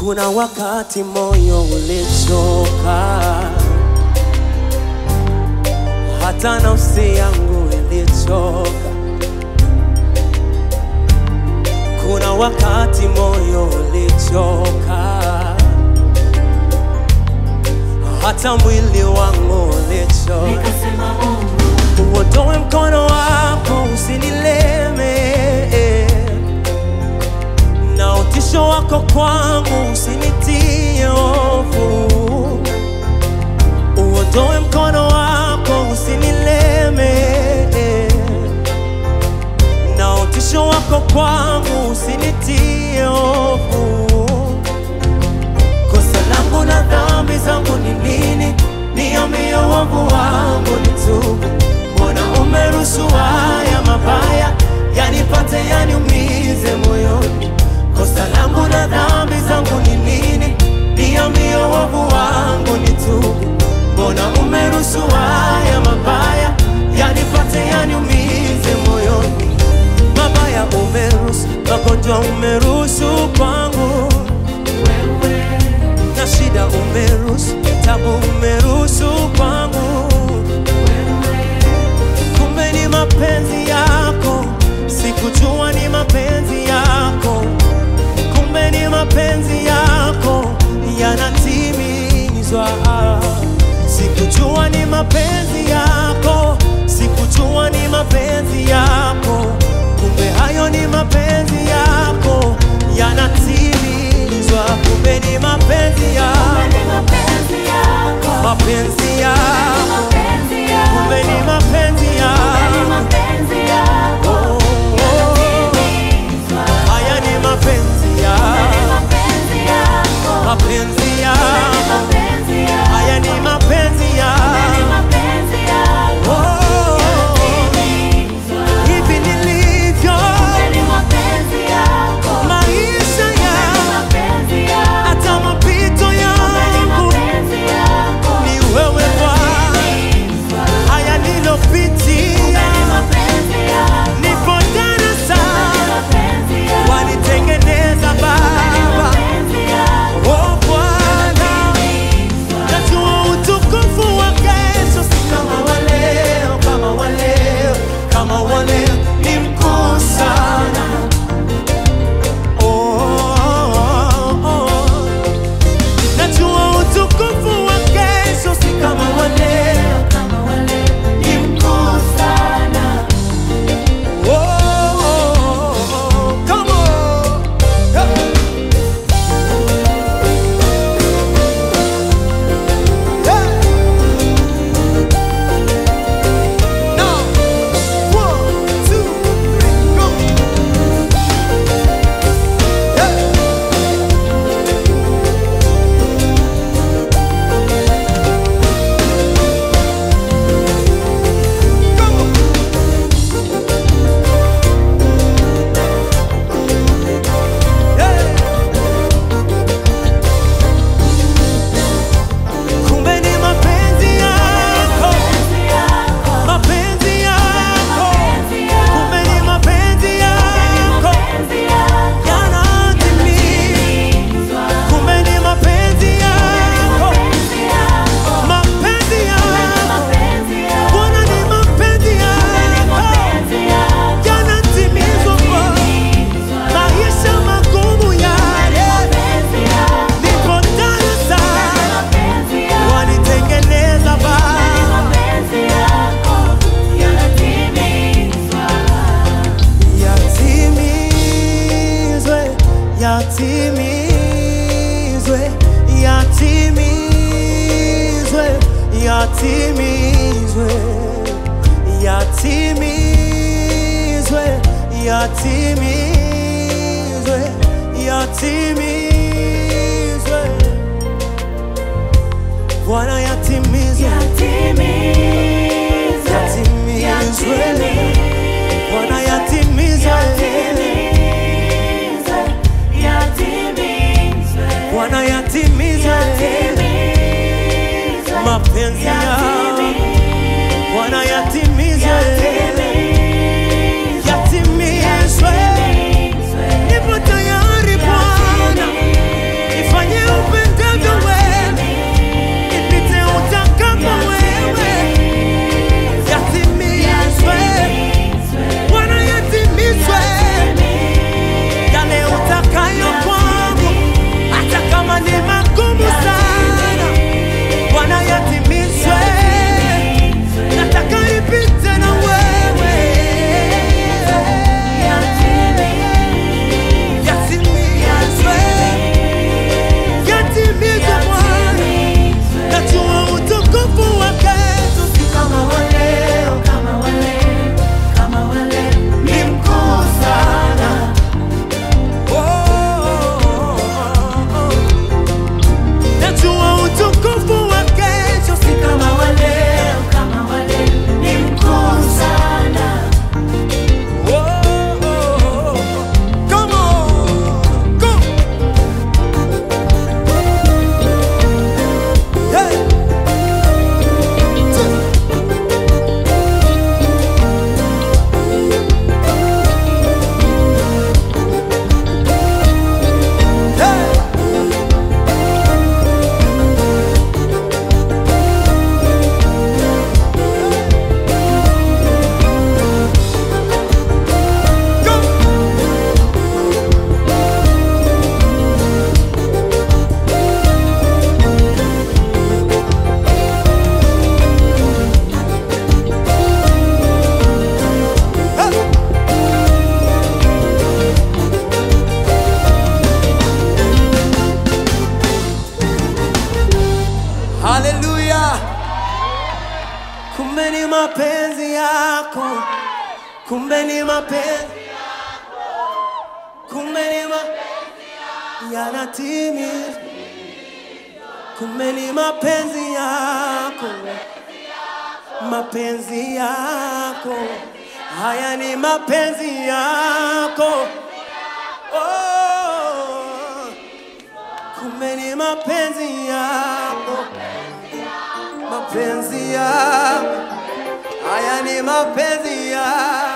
Kuna wakati moyo ulichoka, hata nafsi yangu ilichoka. Kuna wakati moyo ulichoka, hata mwili wangu ulichoka. Nikasema Mungu, Uondoe mkono wako usinileme, na utisho wako kwangu usinitie hofu. Uondoe mkono wako usinileme, na utisho wako kwangu usinitie hofu. Kosa langu na dhambi zangu ni nini? Niambie uovu wangu nitubu. Mbona umeruhusu haya mabaya yanipate yaniumize moyoni? Kosa langu na dhambi zangu ni nini? Niambie uovu wangu nitubu. Mbona umeruhusu haya mabaya yanipate yaniumize moyoni? Mabaya umeruhusu, magonjwa umeruhusu kwangu wewe na shida umeruhusu, tabu umeruhusu kwangu, kumbe ni mapenzi yako, sikujua ni mapenzi yako, kumbe ni mapenzi yako yanatimizwa, sikujua ni mapenzi yako, sikujua ni mapenzi yako, kumbe hayo ni mapenzi yako yanatimizwa, kumbe ni mapenzi yako ni mapenzi yako, mapenzi yako, mapenzi yako, kumbe ni mapenzi ni yako. mapenzi yako, Oh, oh, yanatimizwa. haya ni mapenzi Ni yako, mapenzi yako, mapenzi ni yako, mapenzi yako, haya ni mapenzi ni yako. mapenzi yako, Oh, yanatimizwa. hivi nilivyo, Ni mapenzi yako, maisha ni yangu, mapenzi yako, hata mapito ni yangu mapenzi yako, ni wewe Bwana. yanatimizwa. Haya nilopitia, Ni mapenzi yako, nipo ni darasani, mapenzi yako, wanitengeneza ni Baba. mapenzi yako, Oh Bwana, najua utukufu wa kesho si kama wa leo, kama wa leo, kama wa leo ni mkuu sana. Oh, oh, oh. Najua utukufu wa kesho si kama wa leo, kama wale ni mkuu sana. Oh, oh, oh, oh. Come on. Hey. Hey. Now, one, two, three, go. Hey. Come on. Hey. Kumbe ni mapenzi yako, Mapenzi yako, mapenzi yako, mapenzi yako, kumbe ni mapenzi yako mapenzi yako, yanatimizwa. Kumbe ni mapenzi yako, mapenzi yako, mapenzi yako, mapenzi yako, Bwana ni mapenzi yako mapenzi yako, yanatimizwa kwa maisha magumu yale, mapenzi yako, niko darasani mapenzi yako, wanitengeneza Baba. mapenzi yako yanatimizwa. Yatimizwe, yatimizwe, yatimizwe, yatimizwe, yatimizwe, yatimizwe, yatimizwe. Bwana yatimizwe, Yatimizwe, yatimizwe, Bwana yatimizwe, yatimizwe, yatimizwe, Bwana yatimizwe yatimizwe, mapenzi yako, Bwana yatimizwe, yatimizwe. Nipo tayari Bwana, mapenzi yako, kumbe ni mapenzi kumbe ni mapenzi yanatimia, kumbe ni mapenzi yako, mapenzi yako haya ni mapenzi yako oh, kumbe ni mapenzi yako, mapenzi yako haya ni mapenzi yako